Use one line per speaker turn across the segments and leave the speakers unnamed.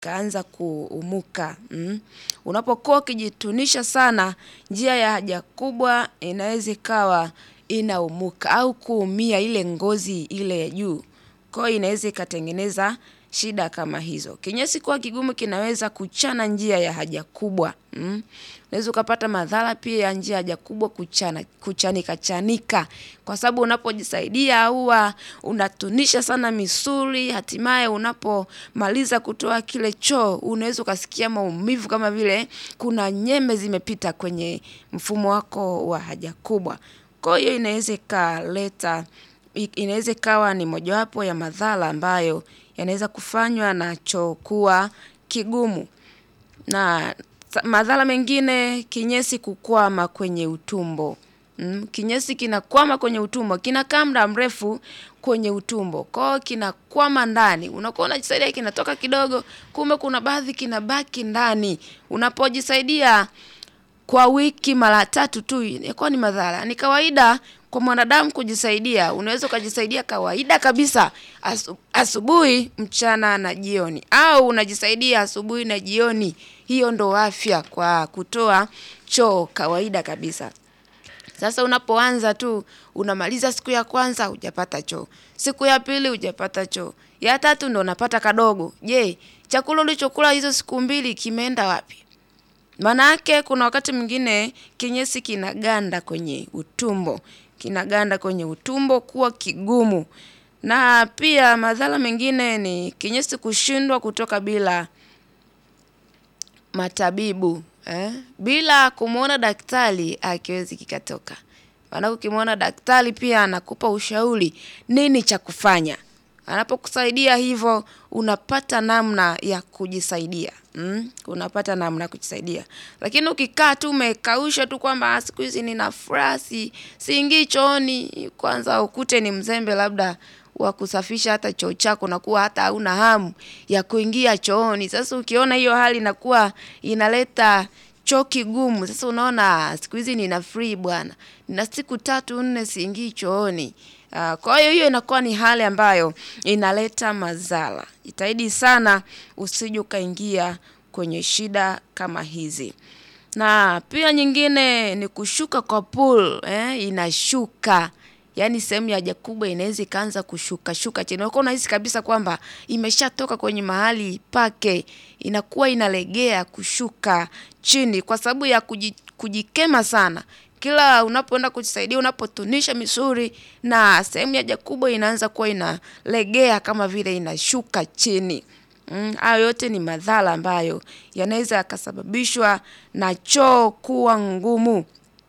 kaanza kuumuka. Mm. Unapokuwa ukijitunisha sana, njia ya haja kubwa inaweza ikawa inaumuka au kuumia ile ngozi ile ya juu. Kwa hiyo inaweza ikatengeneza shida kama hizo. Kinyesi kuwa kigumu kinaweza kuchana njia ya haja kubwa. Mm. Unaweza ukapata madhara pia ya njia ya haja kubwa kuchana, kuchanika chanika. Kwa sababu unapojisaidia huwa unatunisha sana misuli, hatimaye unapomaliza kutoa kile choo, unaweza ukasikia maumivu kama vile kuna nyembe zimepita kwenye mfumo wako wa haja kubwa. Kwa hiyo inaweza ikaleta, inaweza ikawa ni mojawapo ya madhara ambayo yanaweza kufanywa na choo kuwa kigumu. Na madhara mengine kinyesi kukwama kwenye utumbo. Mm. Kinyesi kinakwama kwenye utumbo, kinakaa muda mrefu kwenye utumbo. Kwa hiyo kinakwama ndani. Unakuwa unajisaidia kinatoka kidogo, kumbe kuna baadhi kinabaki ndani. Unapojisaidia kwa wiki mara tatu tu inakuwa ni madhara. Ni kawaida kwa mwanadamu kujisaidia. Unaweza ukajisaidia kawaida kabisa asubuhi, mchana na jioni. Au unajisaidia asubuhi na jioni. Hiyo ndo afya kwa kutoa choo kawaida kabisa. Sasa unapoanza tu, unamaliza siku ya kwanza hujapata choo. Siku ya pili hujapata choo. Ya tatu ndo unapata kadogo. Je, chakula ulichokula hizo siku mbili kimeenda wapi? Maanake kuna wakati mwingine kinyesi kinaganda kwenye utumbo. Kinaganda kwenye utumbo kuwa kigumu. Na pia madhara mengine ni kinyesi kushindwa kutoka bila matabibu. Bila kumuona daktari hakiwezi kikatoka. Maanake ukimuona daktari pia anakupa ushauri nini cha kufanya. Anapokusaidia hivo unapata namna ya kujisaidia. Unapata namna ya kujisaidia. Lakini ukikaa tu umekausha tu kwamba siku hizi nina furaha siingii chooni kwanza ukute ni mzembe labda wa kusafisha hata choo chako unakuwa hata hauna hamu ya kuingia chooni. Sasa ukiona hiyo hali inakuwa inaleta choo kigumu. Sasa unaona siku hizi nina free bwana. Nina siku tatu nne siingii chooni. Kwa hiyo hiyo inakuwa ni hali ambayo inaleta madhara. Jitahidi sana usije ukaingia kwenye shida kama hizi. Na pia nyingine ni kushuka kwa pool. Inashuka. Yaani sehemu ya haja kubwa inaweza ikaanza kushuka shuka chini. Unakuwa unahisi kabisa kwamba imeshatoka kwenye mahali pake. Inakuwa inalegea kushuka chini kwa sababu ya kujikema sana. Kila unapoenda kujisaidia, unapotunisha misuli na sehemu ya haja kubwa inaanza kuwa inalegea kama vile inashuka chini. Hayo yote ni madhara ambayo yanaweza yakasababishwa na choo kuwa ngumu.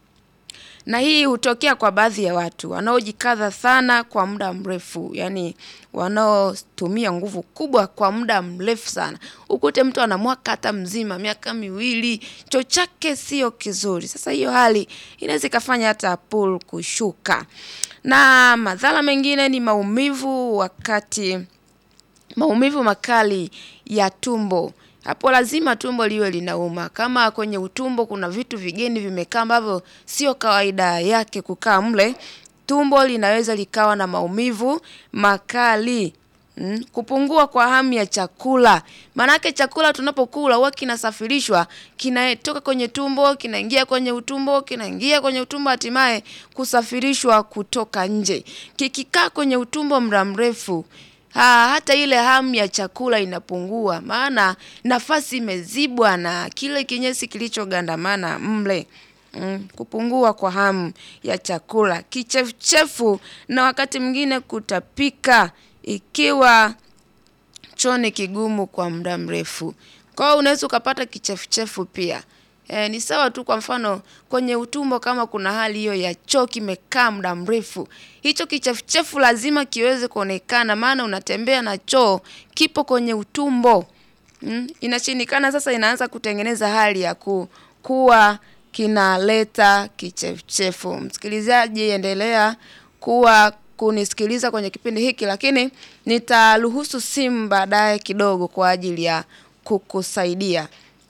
Na hii hutokea kwa baadhi ya watu. Wanaojikaza sana kwa muda mrefu. Yaani wanaotumia nguvu kubwa kwa muda mrefu sana. Ukute mtu ana mwaka hata mzima, miaka miwili, choo chake sio kizuri. Sasa hiyo hali inaweza ikafanya hata pool kushuka. Na madhara mengine ni maumivu wakati, maumivu makali ya tumbo. Hapo lazima tumbo liwe linauma. Kama kwenye utumbo kuna vitu vigeni vimekaa ambavyo sio kawaida yake kukaa mle, tumbo linaweza likawa na maumivu makali. Kupungua kwa hamu ya chakula. Maanake chakula tunapokula huwa kinasafirishwa, kinatoka kwenye tumbo, kinaingia kwenye utumbo, kinaingia kwenye utumbo hatimaye kusafirishwa kutoka nje. Kikikaa kwenye utumbo muda mrefu, hata ile hamu ya chakula inapungua. Maana nafasi imezibwa na kile kinyesi kilichogandamana mle. Kupungua kwa hamu ya chakula. Kichefuchefu na wakati mwingine kutapika ikiwa choo ni kigumu kwa muda mrefu. Kwa hiyo unaweza ukapata kichefuchefu pia. Ni sawa tu kwa mfano kwenye utumbo kama kuna hali hiyo ya choo kimekaa muda mrefu. Hicho kichefuchefu lazima kiweze kuonekana maana unatembea na choo kipo kwenye utumbo. Inashindikana sasa inaanza kutengeneza hali ya kuwa kinaleta kichefuchefu. Msikilizaji endelea kuwa kunisikiliza kwenye kipindi hiki lakini nitaruhusu simu baadaye kidogo kwa ajili ya kukusaidia.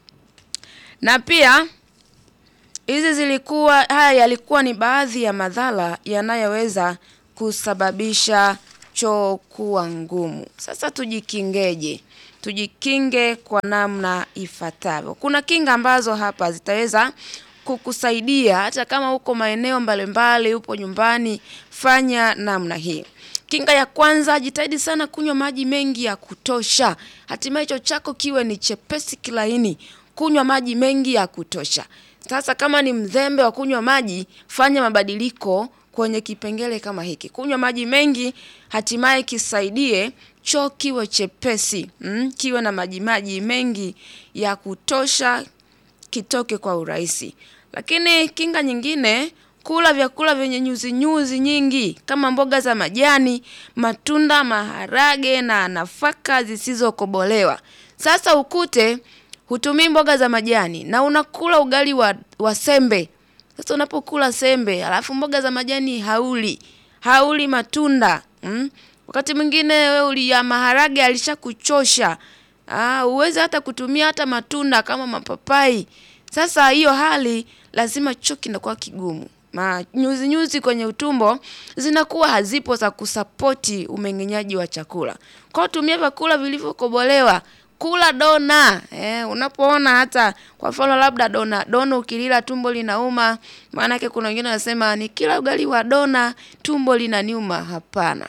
Na pia hizi zilikuwa, haya yalikuwa ni baadhi ya madhara yanayoweza kusababisha choo kuwa ngumu. Sasa tujikingeje? tujikinge kwa namna ifuatavyo. Kuna kinga ambazo hapa zitaweza kukusaidia hata kama uko maeneo mbalimbali, upo nyumbani, fanya namna hii. Kinga ya kwanza, jitahidi sana kunywa maji mengi ya kutosha. Hatimaye choo chako kiwe ni chepesi kilaini. Kunywa maji mengi ya kutosha. Sasa kama ni mzembe wa kunywa maji, fanya mabadiliko kwenye kipengele kama hiki. Kunywa maji mengi, hatimaye kisaidie choo kiwe chepesi. Mm, kiwe na maji maji mengi ya kutosha kitoke kwa urahisi. Lakini kinga nyingine, kula vyakula vyenye nyuzi nyuzi nyingi kama mboga za majani, matunda, maharage na nafaka zisizokobolewa. Sasa ukute hutumii mboga za majani na unakula ugali wa, wa sembe. Sasa unapokula sembe, alafu mboga za majani hauli, hauli matunda. Mm? Wakati mwingine wewe uli ya maharage alishakuchosha. Ah, uweze hata kutumia hata matunda kama mapapai. Sasa hiyo hali lazima choo kinakuwa kigumu. Ma nyuzi nyuzi kwenye utumbo zinakuwa hazipo za kusapoti umeng'enyaji wa chakula. Kwa hiyo tumia vyakula vilivyokobolewa. Kula dona. Eh, unapoona hata kwa mfano labda dona, dona ukilila tumbo linauma, maanake kuna wengine wanasema nikila ugali wa dona tumbo linaniuma. Hapana.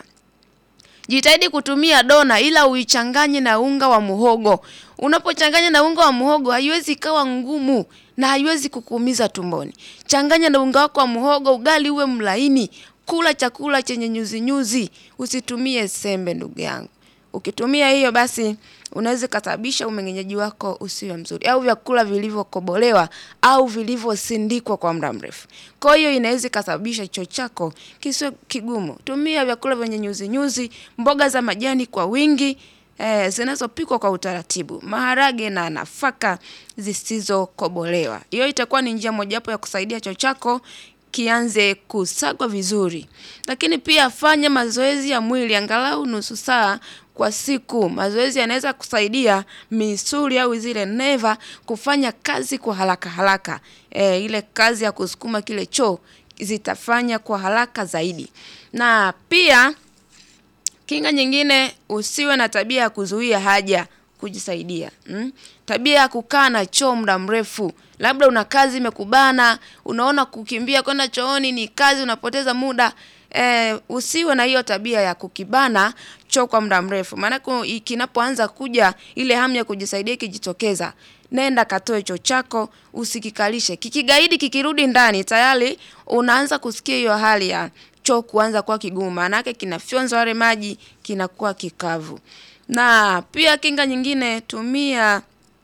Jitahidi kutumia dona ila uichanganye na unga wa muhogo. Unapochanganya na unga wa muhogo haiwezi ikawa ngumu na haiwezi kukuumiza tumboni. Changanya na unga wako wa muhogo, ugali uwe mlaini. Kula chakula chenye nyuzi nyuzi. Usitumie sembe ndugu yangu. Ukitumia hiyo basi unaweza ikasababisha umeng'enyaji wako usiwe mzuri. Au vyakula vilivyokobolewa au vilivyosindikwa kwa muda mrefu. Kwa hiyo inaweza ikasababisha choo chako kisiwe kigumu. Tumia vyakula vyenye nyuzi nyuzi, mboga za majani kwa wingi, eh, zinazopikwa kwa utaratibu. Maharage na nafaka zisizokobolewa. Hiyo itakuwa ni njia mojawapo ya kusaidia choo chako kianze kusagwa vizuri. Lakini pia fanya mazoezi ya mwili angalau nusu saa kwa siku. Mazoezi yanaweza kusaidia misuli au zile neva kufanya kazi kwa haraka haraka. E, ile kazi ya kusukuma kile choo zitafanya kwa haraka zaidi. Na pia kinga nyingine usiwe na tabia ya kuzuia haja kujisaidia. Mm? Tabia ya kukaa na choo muda mrefu. Labda una kazi imekubana, unaona kukimbia kwenda chooni ni kazi unapoteza muda. E, usiwe na hiyo tabia ya kukibana choo kwa muda mrefu. Maanake kinapoanza kuja ile hamu ya kujisaidia ikijitokeza. Nenda katoe choo chako, usikikalishe. Kikigaidi kikirudi ndani, tayari unaanza kusikia hiyo hali ya choo kuanza kuwa kigumu. Maanake kinafyonza yale maji, kinakuwa kikavu. Na pia kinga nyingine tumia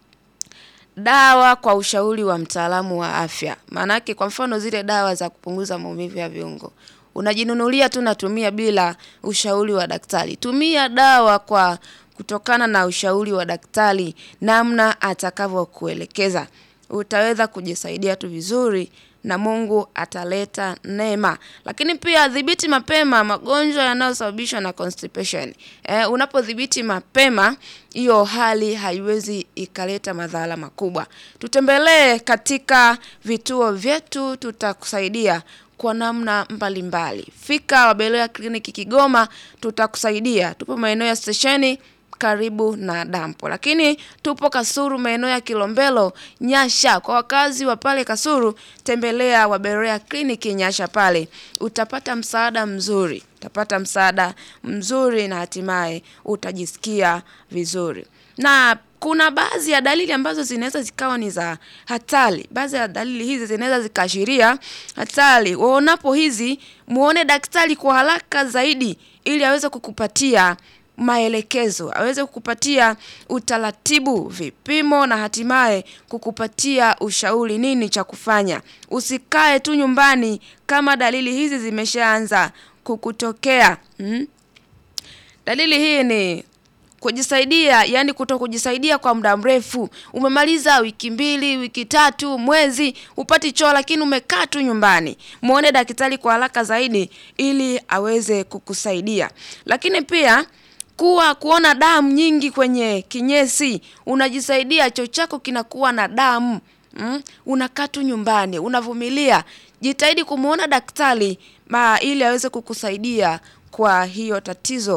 dawa kwa ushauri wa mtaalamu wa afya. Maanake kwa mfano zile dawa za kupunguza maumivu ya viungo. Unajinunulia tu natumia bila ushauri wa daktari. Tumia dawa kwa kutokana na ushauri wa daktari namna atakavyokuelekeza. Utaweza kujisaidia tu vizuri na Mungu ataleta neema. Lakini pia dhibiti mapema magonjwa yanayosababishwa na constipation. Eh, unapodhibiti mapema hiyo hali haiwezi ikaleta madhara makubwa. Tutembelee katika vituo vyetu tutakusaidia kwa namna mbalimbali. Fika Wabeloya kliniki Kigoma tutakusaidia. Tupo maeneo ya stesheni karibu na dampo. Lakini tupo Kasulu maeneo ya Kilombero Nyasha. Kwa wakazi wa pale Kasulu tembelea Wabeloya kliniki Nyasha pale. Utapata msaada mzuri. Utapata msaada mzuri na hatimaye utajisikia vizuri. Na kuna baadhi ya dalili ambazo zinaweza zikawa ni za hatari. Baadhi ya dalili hizi zinaweza zikaashiria hatari. Uonapo hizi muone daktari kwa haraka zaidi ili aweze kukupatia maelekezo, aweze kukupatia utaratibu, vipimo na hatimaye kukupatia ushauri nini cha kufanya. Usikae tu nyumbani kama dalili hizi zimeshaanza kukutokea. Hmm? Dalili hii ni kujisaidia, yani kuto kujisaidia kwa muda mrefu. Umemaliza wiki mbili, wiki tatu, mwezi, upati choo lakini umekaa tu nyumbani. Muone daktari kwa haraka zaidi ili aweze kukusaidia. Lakini pia kuwa kuona damu nyingi kwenye kinyesi, unajisaidia choo chako kinakuwa na damu. Mm? Unakaa tu nyumbani, unavumilia. Jitahidi kumuona daktari ma ili aweze kukusaidia kwa hiyo tatizo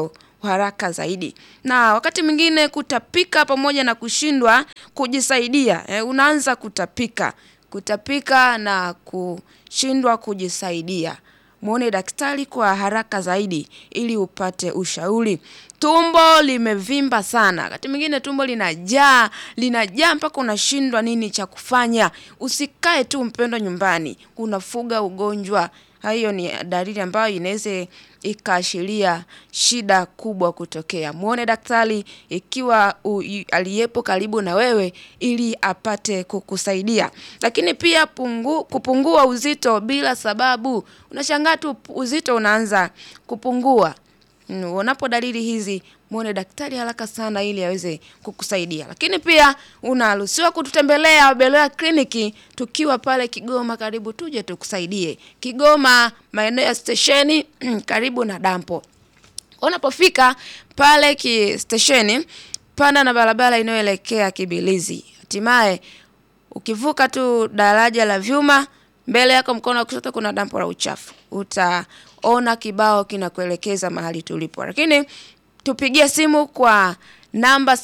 haraka zaidi. Na wakati mwingine kutapika pamoja na kushindwa kujisaidia, eh, unaanza kutapika, kutapika na kushindwa kujisaidia. Muone daktari kwa haraka zaidi ili upate ushauri. Tumbo limevimba sana, wakati mwingine tumbo linajaa, linajaa mpaka unashindwa nini cha kufanya. Usikae tu mpendwa nyumbani, unafuga ugonjwa. Hiyo ni dalili ambayo inaweza ikaashiria shida kubwa kutokea. Muone daktari ikiwa u- i- aliyepo karibu na wewe ili apate kukusaidia. Lakini pia pungu, kupungua uzito bila sababu. Unashangaa tu uzito unaanza kupungua. Mm, Unapo dalili hizi muone daktari haraka sana ili aweze kukusaidia. Lakini pia unaruhusiwa kututembelea Beloya kliniki tukiwa pale Kigoma, karibu tuje tukusaidie. Kigoma maeneo ya stesheni karibu na dampo. Unapofika pale ki stesheni, panda na barabara inayoelekea Kibilizi. Hatimaye ukivuka tu daraja la vyuma, mbele yako mkono wa kushoto kuna dampo la uchafu. Utaona kibao kinakuelekeza mahali tulipo. Lakini tupigie simu kwa namba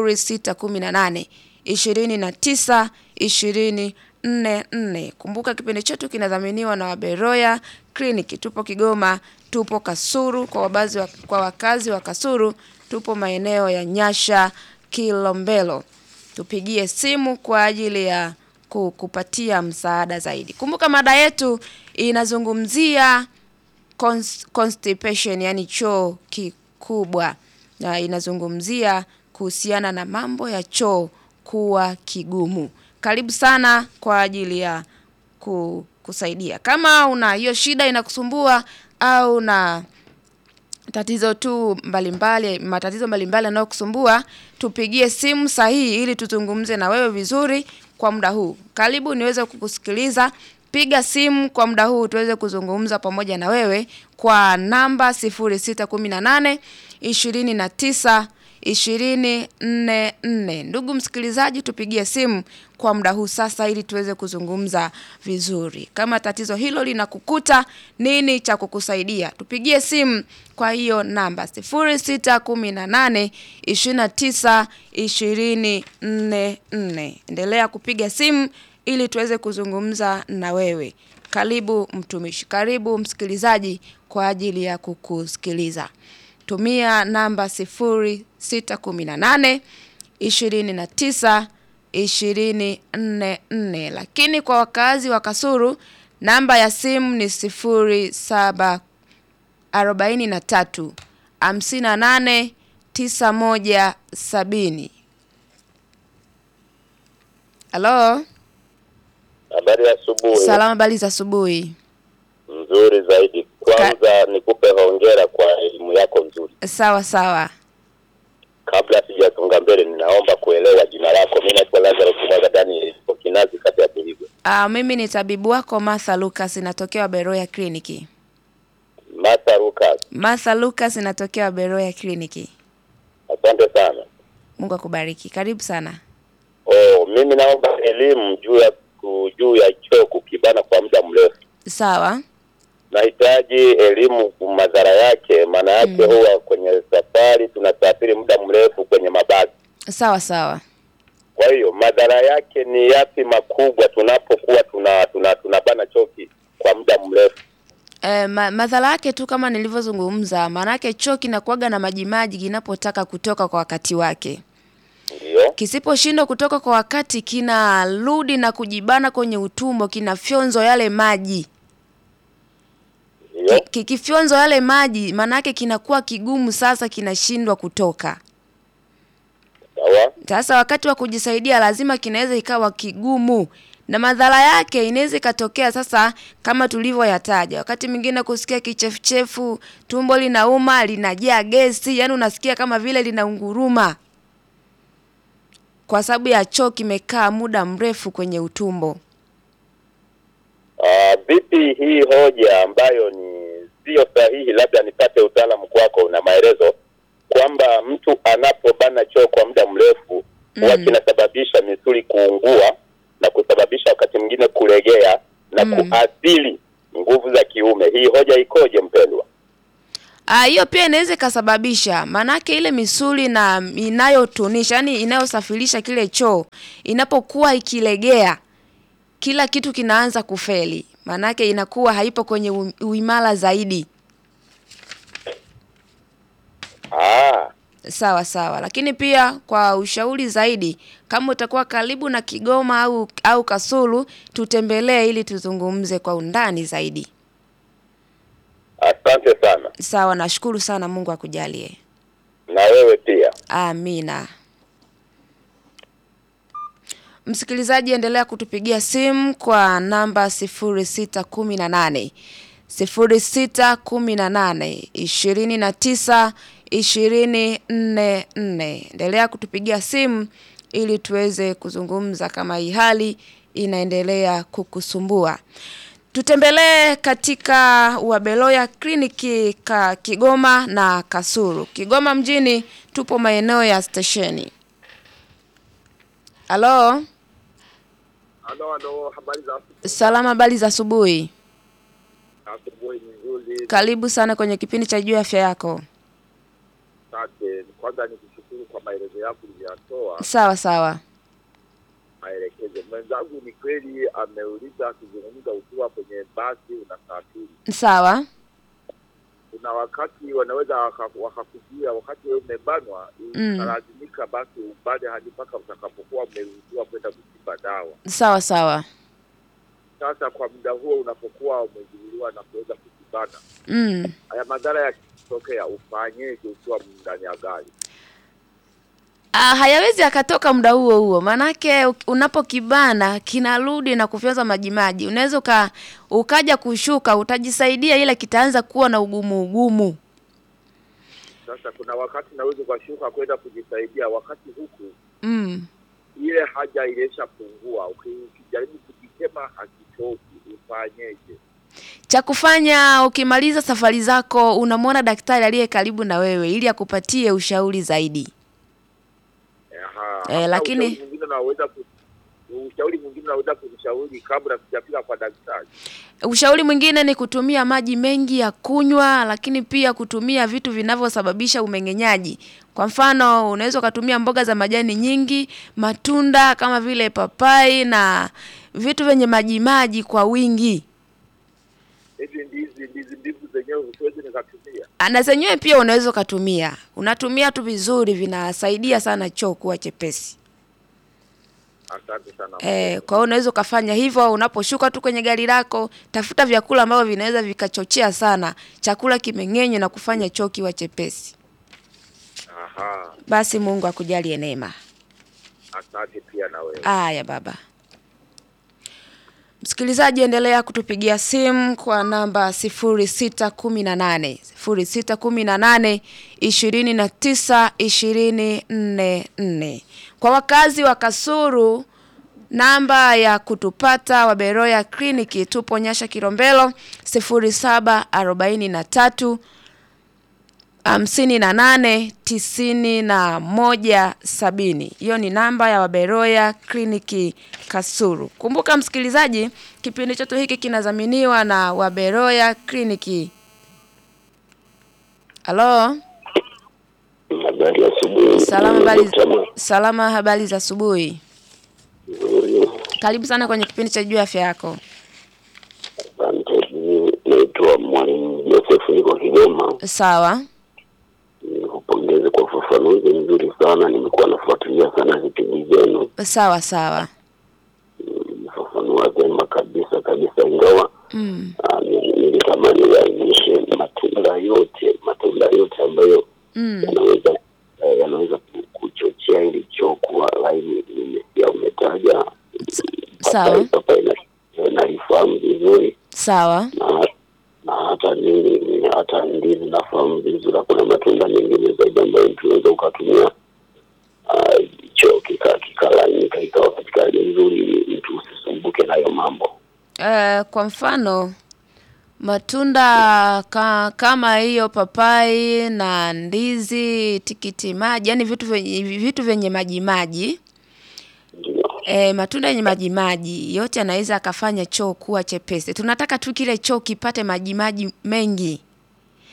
0618 29 20 44. Kumbuka kipindi chetu kinadhaminiwa na Waberoya Clinic. Tupo Kigoma, tupo Kasuru kwa wabazi wa, kwa wakazi wa Kasuru, tupo maeneo ya Nyasha, Kilombero. Tupigie simu kwa ajili ya ku- kupatia msaada zaidi. Kumbuka mada yetu inazungumzia cons- constipation, yani choo kikubwa, na inazungumzia kuhusiana na mambo ya choo kuwa kigumu. Karibu sana kwa ajili ya ku, kusaidia. Kama una hiyo shida inakusumbua au na tatizo tu mbalimbali matatizo mbalimbali yanayokusumbua tupigie simu sahihi ili tuzungumze na wewe vizuri kwa muda huu karibu niweze kukusikiliza piga simu kwa muda huu tuweze kuzungumza pamoja na wewe kwa namba 0618 29 244 ndugu msikilizaji tupigie simu kwa muda huu sasa ili tuweze kuzungumza vizuri kama tatizo hilo linakukuta nini cha kukusaidia tupigie simu kwa hiyo namba 0618 29 244 endelea kupiga simu ili tuweze kuzungumza na wewe karibu mtumishi karibu msikilizaji kwa ajili ya kukusikiliza tumia namba 0618 29 244 lakini kwa wakazi wa Kasuru namba ya simu ni 07 43 58 91 70 Halo,
Habari ya asubuhi.
salama, habari za asubuhi.
Nzuri zaidi. Kwanza nikupe hongera kwa elimu yako nzuri.
Sawa sawa.
Kabla sijasonga mbele, ninaomba kuelewa jina lako. Mimi naitwa Lazaro Kimwaga Daniel, niko Kinazi, kata ya Buligwe.
Ah, mimi ni tabibu wako Martha Lucas, natokea Beroya kliniki.
Martha Lucas,
Martha Lucas, natokea Beroya kliniki.
asante sana.
Mungu akubariki. Karibu sana.
Oh, mimi naomba elimu juu ya ku- juu ya choo kukibana kwa muda mrefu.
Sawa.
Nahitaji elimu madhara yake, maana yake huwa kwenye safari tunasafiri muda mrefu kwenye mabasi.
Sawa sawa.
Kwa hiyo madhara yake ni yapi makubwa tunapokuwa tuna tuna tunabana choki kwa muda mrefu?
E, ma, madhara yake tu kama nilivyozungumza, maanake choo kinakuwaga na majimaji kinapotaka kutoka kwa wakati wake.
Ndio,
Kisiposhindwa kutoka kwa wakati, kinarudi na kujibana kwenye utumbo, kinafyonzo yale maji.
ndio,
Ki- Kikifyonzo yale maji, maanake kinakuwa kigumu, sasa kinashindwa kutoka.
sawa,
Sasa wakati wa kujisaidia lazima kinaweza ikawa kigumu na madhara yake inaweza ikatokea sasa kama tulivyoyataja. Wakati mwingine kusikia kichefuchefu, tumbo linauma, linajaa gesi, yani unasikia kama vile linaunguruma kwa sababu ya choo kimekaa muda mrefu kwenye utumbo.
Ah, vipi hii hoja ambayo ni sio sahihi, labda nipate utaalamu kwako na maelezo kwamba mtu anapobana choo kwa muda mrefu huwa
Mm.
kinasababisha misuli kuungua na kusababisha wakati mwingine kulegea na
Mm.
kuathiri nguvu za kiume. Hii hoja ikoje mpendwa?
Ah, hiyo pia inaweza ikasababisha, maanake ile misuli na inayotunisha, yani inayosafirisha kile choo inapokuwa ikilegea, kila kitu kinaanza kufeli, maanake inakuwa haipo kwenye u- uimara zaidi.
Ah,
Sawa sawa, lakini pia kwa ushauri zaidi, kama utakuwa karibu na Kigoma au au Kasulu, tutembelee ili tuzungumze kwa undani zaidi.
asante sana.
Sawa, nashukuru sana, Mungu akujalie.
Na wewe pia.
Amina. Msikilizaji, endelea kutupigia simu kwa namba 0618 0618 29 244. Endelea kutupigia simu ili tuweze kuzungumza kama hii hali inaendelea kukusumbua. Tutembelee katika Wabeloya kliniki ka Kigoma na Kasulu. Kigoma mjini tupo maeneo ya stesheni. Halo,
Halo, halo, habari za
salama, habari za asubuhi.
asubuhi nzuri.
Karibu sana kwenye kipindi cha juu ya afya yako.
Asante. Kwanza nikushukuru kwa maelezo yako uliyotoa,
Sawa sawa.
maelekezo. Mwenzangu ni kweli ameuliza akizungumza ukiwa kwenye basi unasafiri,
Sawa.
kuna wakati wanaweza waka- wakakujia wakati wewe umebanwa,
Mm.
utalazimika basi ubade hadi mpaka utakapokuwa umeruhusiwa kwenda kuchimba dawa.
Sawa sawa.
Sasa kwa muda huo unapokuwa umezuiliwa na kuweza kujibana,
Mm.
haya madhara yakitokea ufanyeje ukiwa ndani ya gari?
Ah, hayawezi akatoka muda huo huo, maanake u- unapokibana kinarudi na kufyonza majimaji. Unaweza uka, ukaja kushuka, utajisaidia, ila kitaanza kuwa na ugumu ugumu.
Sasa kuna wakati naweza ukashuka kwenda kujisaidia, wakati huku
Mm.
ile haja ilishapungua. Uki- Ukijaribu kujitema hakitoki, ufanyeje?
Cha kufanya ukimaliza safari zako, unamwona daktari aliye karibu na wewe ili akupatie ushauri zaidi.
Aha.
Eh,
Hata
lakini-
ushauri mwingine unaweza ku- ushauri mwingine unaweza kunishauri kabla sijafika kwa daktari.
Ushauri mwingine ni kutumia maji mengi ya kunywa, lakini pia kutumia vitu vinavyosababisha umeng'enyaji. Kwa mfano, unaweza ukatumia mboga za majani nyingi, matunda kama vile papai na vitu vyenye maji maji kwa wingi.
Hizi ndizi ndizi mbivu zenyewe siwezi nikatumia.
Na zenyewe pia unaweza ukatumia. Unatumia tu vizuri, vinasaidia sana choo kuwa chepesi.
Asante sana.
Eh, kwa hiyo unaweza ukafanya hivyo unaposhuka tu kwenye gari lako, tafuta vyakula ambavyo vinaweza vikachochea sana chakula kimeng'enywe na kufanya choo kiwa chepesi.
Aha.
Basi Mungu akujalie neema.
Asante pia na wewe.
Aya baba. Msikilizaji, endelea kutupigia simu kwa namba 0618 0618 29 244. Kwa wakazi wa Kasuru, namba ya kutupata Waberoya kliniki tupo Nyasha Kilombero 0743 hamsini na nane tisini na moja sabini. Hiyo ni namba ya Waberoya kliniki Kasuru. Kumbuka msikilizaji, kipindi chetu hiki kinadhaminiwa na Waberoya kliniki. Halo,
Habari ya asubuhi.
salama, habari
Mtama.
salama, habari za asubuhi.
Nzuri.
Karibu sana kwenye kipindi cha juu ya afya yako.
Asante. Mimi Naitwa Mwalimu Joseph, niko Kigoma.
Sawa,
Nikupongeze kwa ufafanuzi mzuri sana. Nimekuwa nafuatilia sana vipindi vyenu,
sawa, sawa.
mmefafanua vyema kabisa kabisa, ingawa
Mm,
ah, ni- nilitamani uainishe matunda yote, matunda yote ambayo
mm,
yanaweza eh, yanaweza ku- kuchochea ili choo kuwa laini. Nimesikia umetaja
sawa.
papai, papai na- nalifahamu vizuri
sawa.
na na hata nini hata ndizi nafahamu vizuri. Kuna matunda mengine zaidi ambayo mtu unaweza ukatumia ah, choo kika kikalainika ikawa katika hali nzuri, ili mtu usisumbuke nayo mambo.
Eh, kwa mfano matunda ka, kama hiyo papai na ndizi, tikiti maji, yani vitu vyenye, vitu vyenye maji maji
Ndio,
E, matunda yenye maji maji yote yanaweza akafanya choo kuwa chepesi. Tunataka tu kile choo kipate maji maji mengi.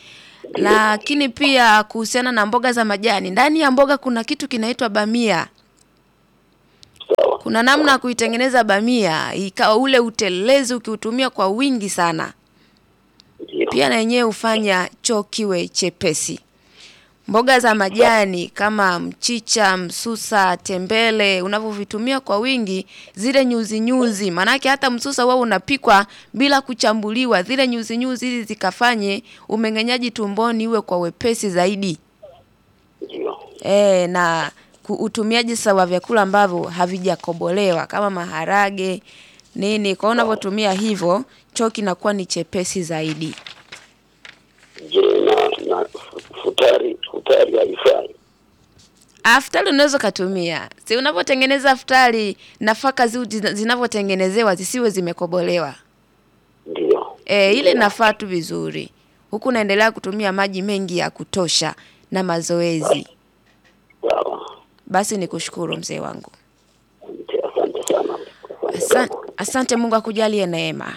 Lakini pia kuhusiana na mboga za majani, ndani ya mboga kuna kitu kinaitwa bamia.
Sawa.
Kuna namna ya kuitengeneza bamia ikawa ule utelezi ukiutumia kwa wingi sana,
Ndio.
pia na yenyewe hufanya choo kiwe chepesi. Mboga za majani kama mchicha, msusa, tembele unavyovitumia kwa wingi, zile nyuzi nyuzi, maanake hata msusa huwa unapikwa bila kuchambuliwa, zile nyuzi nyuzi ili zikafanye umeng'enyaji tumboni uwe kwa wepesi zaidi.
Ndio.
E, na ku- utumiaji sasa wa vyakula ambavyo havijakobolewa kama maharage nini, kwa hiyo unavyotumia hivyo choo kinakuwa ni chepesi zaidi.
Je, na na futari futari haifai?
Aftari unaweza ukatumia, si unavyotengeneza aftari, nafaka zi zina- zinavyotengenezewa zisiwe zimekobolewa.
Ndio.
E, ile nafaa tu vizuri, huku unaendelea kutumia maji mengi ya kutosha na mazoezi.
Sawa.
Basi ni kushukuru mzee wangu,
Asante asante sana. Asante
Asan,
sana.
asante. Mungu akujalie neema.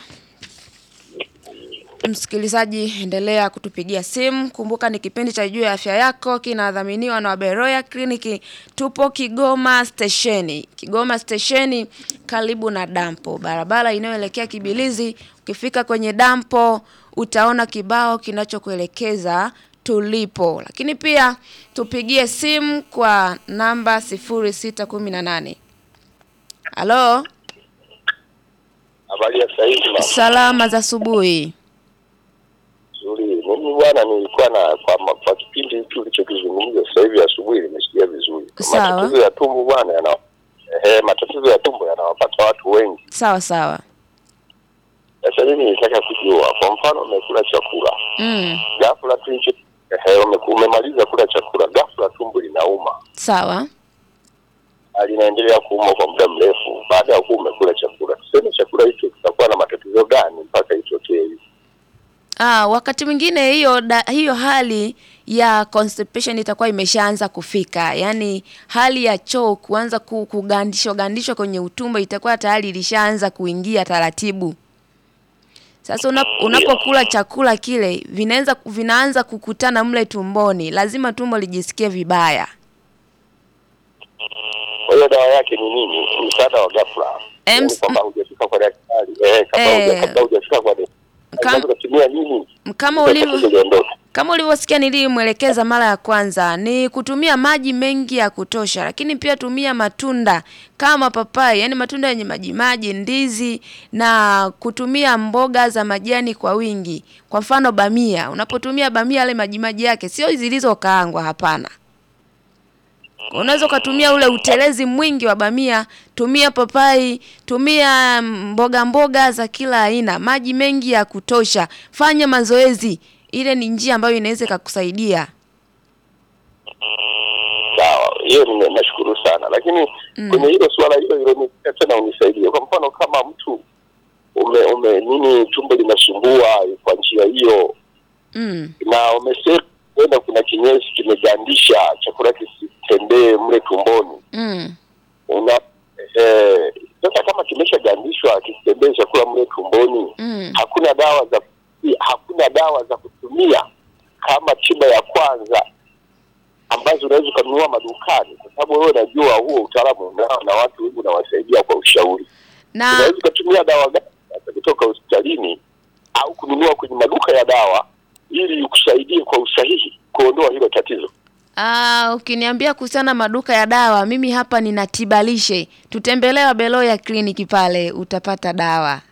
Msikilizaji, endelea kutupigia simu. Kumbuka ni kipindi cha Juu ya Afya Yako, kinadhaminiwa na Beroya Kliniki. Tupo Kigoma stesheni, Kigoma stesheni, karibu na dampo, barabara inayoelekea Kibilizi. Ukifika kwenye dampo, utaona kibao kinachokuelekeza tulipo, lakini pia tupigie simu kwa namba 0618. Halo,
Habari ya sasa hivi mama.
salama za asubuhi.
Nzuri. Mimi bwana nilikuwa na kwa, ma- kwa kipindi hiki ulichokizungumza sasa hivi asubuhi nimesikia vizuri.
Sawa.
Matatizo ya tumbo bwana yana eh, matatizo ya tumbo yanawapata watu wengi.
Sawa sawa.
Sasa mimi nitaka kujua, kwa mfano umekula chakula
Mm,
ghafla tu hicho eh, umeku- umemaliza kula chakula ghafla tumbo linauma
sawa.
na linaendelea kuuma kwa muda mrefu baada ya kuwa umekula chakula. Tuseme chakula hicho kitakuwa na matatizo gani mpaka itokee hivi?
Ah, wakati mwingine hiyo da, hiyo hali ya constipation itakuwa imeshaanza kufika, yaani hali ya choo kuanza ku- kugandishwa gandishwa kwenye utumbo itakuwa tayari ilishaanza kuingia taratibu. Sasa una, unapokula chakula kile vinaanza vinaanza kukutana mle tumboni, lazima tumbo lijisikie vibaya.
Kwa hiyo dawa yake ni nini? Msaada wa ghafla.
Em,
Yaani kwamba hujafika kwa daktari. Eh, kabla
Eh.
huja- kabla hujafika kwa daktari.
Kam-
Unaweza kutumia nini?
Kama
Ili
ulivyo
tatizo liondoke.
Kama ulivyosikia nilimwelekeza mara ya kwanza ni kutumia maji mengi ya kutosha, lakini pia tumia matunda kama papai, yani matunda yenye maji maji, ndizi na kutumia mboga za majani kwa wingi. Kwa mfano bamia, unapotumia bamia yale maji maji yake sio zilizokaangwa, hapana. Unaweza ukatumia ule utelezi mwingi wa bamia, tumia papai, tumia mboga mboga za kila aina, maji mengi ya kutosha, fanya mazoezi. Ile ni njia ambayo inaweza ikakusaidia.
Sawa, hiyo nime- nashukuru sana, lakini kwenye hilo suala hilo hilo ni tena unisaidie. Kwa mfano kama mtu ume, ume nini tumbo linasumbua kwa njia hiyo,
Mm.
na umesema kwenda kuna kinyesi kimegandisha chakula kisitembee mle tumboni,
Mm.
una eh, sasa kama kimeshagandishwa kisitembee chakula mle tumboni
Mm.
hakuna dawa za hakuna dawa za kutumia kama tiba ya kwanza ambazo unaweza ukanunua madukani, kwa sababu wewe unajua huo utaalamu unao na watu wengi unawasaidia kwa ushauri.
Na
Unaweza ukatumia dawa gani hata kutoka hospitalini au kununua kwenye maduka ya dawa ili ikusaidie kwa usahihi kuondoa hilo tatizo.
ah, ukiniambia kuhusiana na maduka ya dawa, mimi hapa nina tibalishe. Tutembelee Beloya kliniki pale utapata dawa.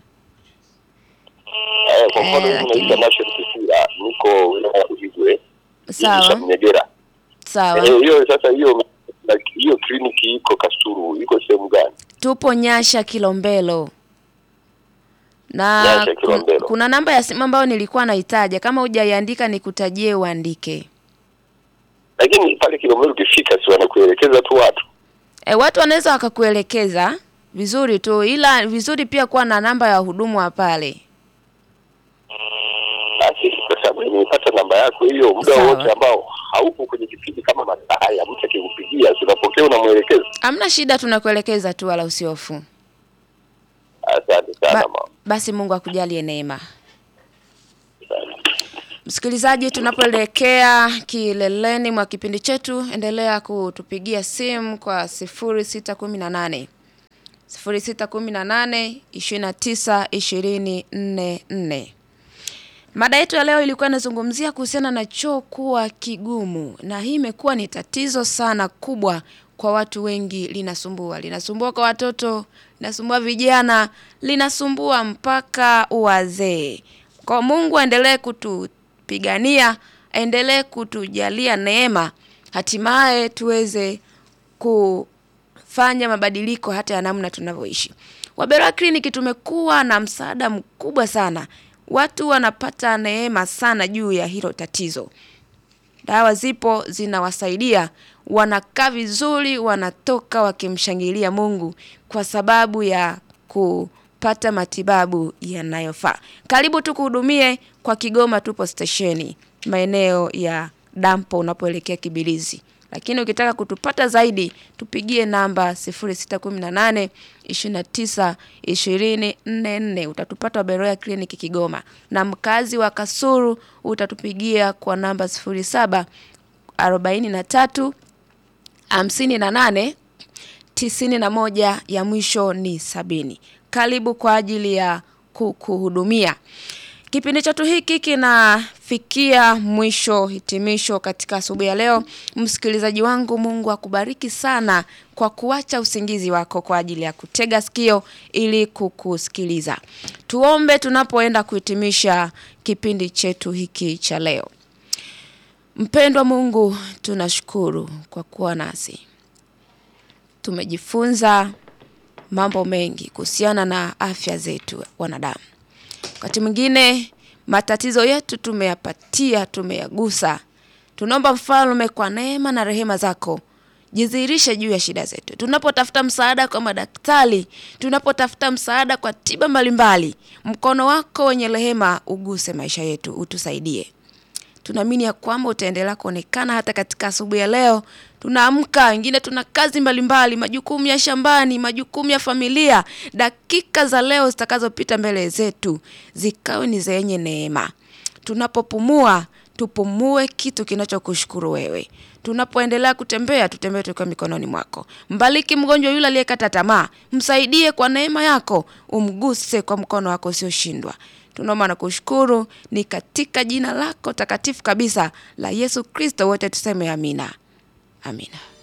Eh, kwa mfano
Eh,
mimi
lakini-
naitwa Nation Kisira, niko wilaya ya Uhigwe, kijiji cha
Sawa.
Mnyegera.
Sawa.
Eh, hiyo sasa hiyo hiyo kliniki iko Kasulu, iko sehemu gani?
Tupo Nyasha Kilombero. Na
Nyasha,
kun-
Kilombero.
kuna namba ya simu ambayo nilikuwa naitaja, kama hujaiandika nikutajie uandike.
Lakini pale Kilomero ukifika, si wanakuelekeza tu watu
E, watu wanaweza wakakuelekeza vizuri tu, ila vizuri pia kuwa na namba ya wahudumu wa pale.
basi, kwa sababu nimepata namba yako hiyo, muda
Sawa.
wote ambao haupo kwenye kipindi kama masaa haya, mtu akikupigia, si unapokea, unamwelekeza.
Hamna shida, tunakuelekeza tu, wala usihofu.
Asante sana
Ba,
mama.
basi Mungu akujalie neema.
Asante.
Msikilizaji, tunapoelekea kileleni mwa kipindi chetu, endelea kutupigia simu kwa 0618 0618 29 24. Mada yetu ya leo ilikuwa inazungumzia kuhusiana na choo kuwa kigumu, na hii imekuwa ni tatizo sana kubwa kwa watu wengi, linasumbua linasumbua kwa watoto, linasumbua vijana, linasumbua mpaka wazee. Kwa Mungu aendelee kutupigania, aendelee kutujalia neema, hatimaye tuweze kufanya mabadiliko hata ya namna tunavyoishi. Waberoya Kliniki tumekuwa na msaada mkubwa sana, watu wanapata neema sana juu ya hilo tatizo. Dawa zipo zinawasaidia, wanakaa vizuri, wanatoka wakimshangilia Mungu kwa sababu ya kupata matibabu yanayofaa. Karibu tukuhudumie kwa Kigoma, tupo stesheni maeneo ya dampo unapoelekea Kibilizi. Lakini ukitaka kutupata zaidi tupigie namba 0618 29 20 44 utatupata Waberoya Kliniki Kigoma, na mkazi wa Kasuru utatupigia kwa namba 07 43 58 tisini na moja ya mwisho ni sabini. Karibu kwa ajili ya kukuhudumia. Kipindi chetu hiki kinafikia mwisho, hitimisho katika asubuhi ya leo. Msikilizaji wangu, Mungu akubariki sana kwa kuacha usingizi wako kwa ajili ya kutega sikio ili kukusikiliza. Tuombe tunapoenda kuhitimisha kipindi chetu hiki cha leo. Mpendwa Mungu, tunashukuru kwa kuwa nasi tumejifunza mambo mengi kuhusiana na afya zetu wanadamu. Wakati mwingine matatizo yetu tumeyapatia, tumeyagusa. Tunaomba Mfalme, kwa neema na rehema zako jidhihirishe juu ya shida zetu. Tunapotafuta msaada kwa madaktari, tunapotafuta msaada kwa tiba mbalimbali, mkono wako wenye rehema uguse maisha yetu, utusaidie. Tunaamini ya kwamba utaendelea kuonekana hata katika asubuhi ya leo. Tunaamka, wengine tuna kazi mbalimbali, majukumu ya shambani, majukumu ya familia. Dakika za leo zitakazopita mbele zetu zikawe ni zenye neema. Tunapopumua, tupumue kitu kinachokushukuru wewe. Tunapoendelea kutembea, tutembee tukiwa mikononi mwako. Mbariki mgonjwa yule aliyekata tamaa, msaidie kwa neema yako, umguse kwa mkono wako usioshindwa. Tunaomba na kushukuru ni katika jina lako takatifu kabisa la Yesu Kristo, wote tuseme amina. Amina.